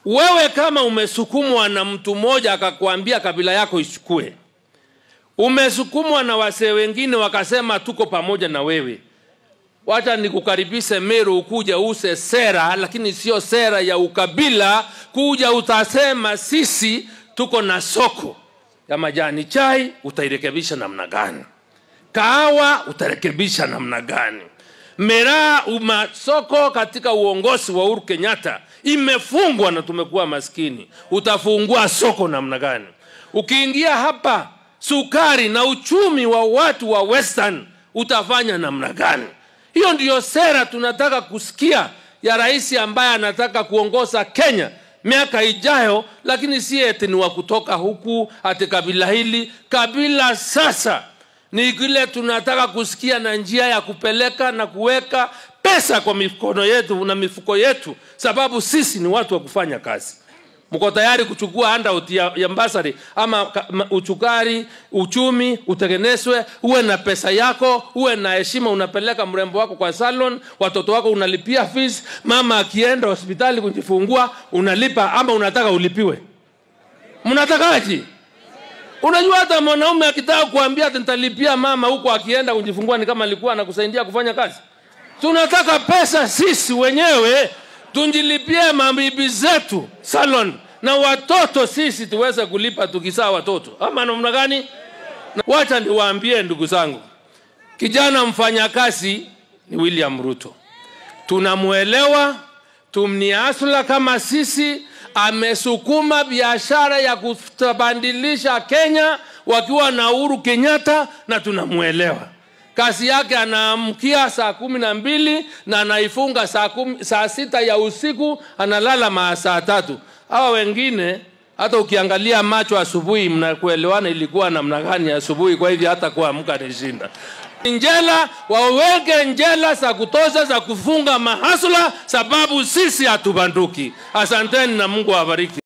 Wewe kama umesukumwa na mtu mmoja akakwambia kabila yako ichukue, umesukumwa na wasee wengine wakasema tuko pamoja na wewe, wacha nikukaribishe Meru, ukuja use sera, lakini sio sera ya ukabila. Kuja utasema sisi tuko na soko ya majani chai, utairekebisha namna gani? Kahawa utarekebisha namna gani? Miraa uma soko katika uongozi wa Uhuru Kenyatta imefungwa na tumekuwa maskini, utafungua soko namna gani? Ukiingia hapa sukari na uchumi wa watu wa Western utafanya namna gani? Hiyo ndiyo sera tunataka kusikia ya rais ambaye anataka kuongoza Kenya miaka ijayo, lakini si eti ni wa kutoka huku ati kabila hili kabila. Sasa ni kile tunataka kusikia na njia ya kupeleka na kuweka pesa kwa mikono yetu na mifuko yetu, sababu sisi ni watu wa kufanya kazi. Mko tayari kuchukua handout ya, ya mbasari ama ka- ma- uchukari uchumi utengenezwe, uwe na pesa yako, uwe na heshima, unapeleka mrembo wako kwa salon, watoto wako unalipia fees, mama akienda hospitali kujifungua unalipa, ama unataka ulipiwe? Mnatakaje? Unajua hata mwanaume akitaka kuambia ati nitalipia mama huko akienda kujifungua ni kama alikuwa anakusaidia kufanya kazi. Tunataka pesa sisi wenyewe tunjilipie mabibi zetu salon na watoto sisi tuweze kulipa tukizaa watoto, ama namna gani? Na Wacha niwaambie ndugu zangu, kijana mfanyakazi ni William Ruto, tunamwelewa, tumniasula kama sisi. Amesukuma biashara ya kutabadilisha Kenya wakiwa na Uhuru Kenyatta, na tunamwelewa kazi yake anaamkia saa kumi na mbili na anaifunga saa, kumi, saa sita ya usiku analala maa saa tatu. Hawa wengine hata ukiangalia macho asubuhi, mnakuelewana ilikuwa namna gani asubuhi. Kwa hivyo hata kuamka ni shinda. Njela waweke njela za kutosha za kufunga mahasula, sababu sisi hatubanduki. Asanteni na Mungu awabariki.